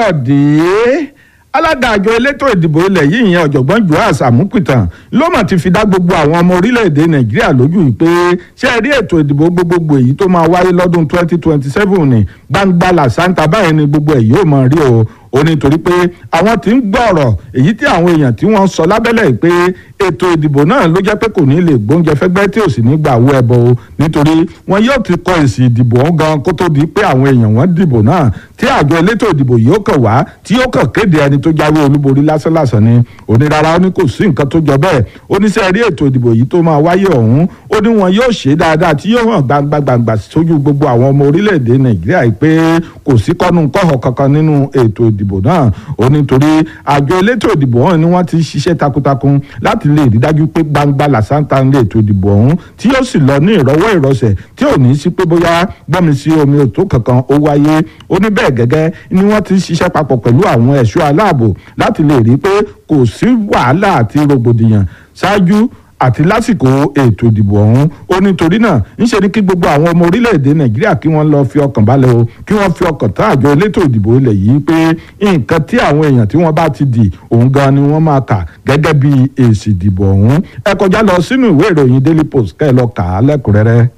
káyọ̀dé alága àjọ elétò ìdìbò ilẹ̀ yìí ìyẹn ọ̀jọ̀gbọ́n joas amupitan ló mà ti fi dá gbogbo àwọn ọmọ orílẹ̀-èdè nàìjíríà lójú yìí pé ṣé ẹ rí ètò ìdìbò gbogbogbò èyí tó máa wáyé lọ́dún 2027 ní gbangba làṣántà báyìí ni gbogbo ẹ̀ yóò máa rí o ó ní torí pé àwọn tí ń gbọ́ ọ̀rọ̀ èyí tí àwọn èèyàn tí wọ́n sọ lábẹ́lẹ̀ pé ètò ìdìbò náà ló jẹ́ pé kò ní lè gbóúnjẹ fẹ́gbẹ́ tí ò sì ní gbà wọ ẹbọ o nítorí wọn yóò ti kọ èsì ìdìbò ọ̀hún gan kó tó di pé àwọn èèyàn wọn dìbò náà tí àjọ elétò ìdìbò yóò kàn wá tí yóò kàn kéde ẹni tó jáwé olúborí lásánlàsàn ni onírara ó ní kò sí nǹkan tó jọ bẹ́ẹ̀ ó ní sẹ́ẹ̀rí ètò ìdìbò yìí tó máa wáyé ọ̀hún ó ní wọn yóò ṣe dáadáa tí yóò hàn gbangba gbangba sójú gbogbo àwọn ọmọ orílẹ̀-èdè nàìjíríà pé kò sí kọ́nu kọ́họ̀ kankan nínú ètò ìdìbò náà ó ní torí àjọ elétò ìdìbò ọ̀hún ni wọ́n ti ṣiṣẹ́ takuntakun láti lè rí dájú pé gbangba làṣántà ń lé ètò ìdìbò ọ̀hún tí yóò sì lọ ní ìrọwọ́ ìrọsẹ̀ tí ò ní sí pé bóyá gbọ́mi sí omi òtó kankan ó wáyé ó ní bẹ́ẹ̀ gẹ́gẹ́ ni wọ́n ti ṣiṣẹ́ papọ̀ pẹ̀lú àwọn ẹ̀ṣọ́ aláàbò láti lè rí pé kò sí wàhálà àti rògbòdìyàn ṣáájú àti lásìkò ètò ìdìbò ọ̀hún ó nítorí náà ńṣe ni kí gbogbo àwọn ọmọ orílẹ̀-èdè nàìjíríà kí wọ́n lọ fi ọkàn balẹ̀ o kí wọ́n fi ọkàn tán àjọ elétò ìdìbò ilẹ̀ yìí pé nǹkan tí àwọn èèyàn tí wọ́n bá ti dì òun gan ni wọ́n máa kà gẹ́gẹ́ bí èsì ìdìbò ọ̀hún ẹ kọjá lọ sínú ìwé ìròyìn daily post kẹ́ ẹ lọ kà á lẹ́kùnrẹ́rẹ́.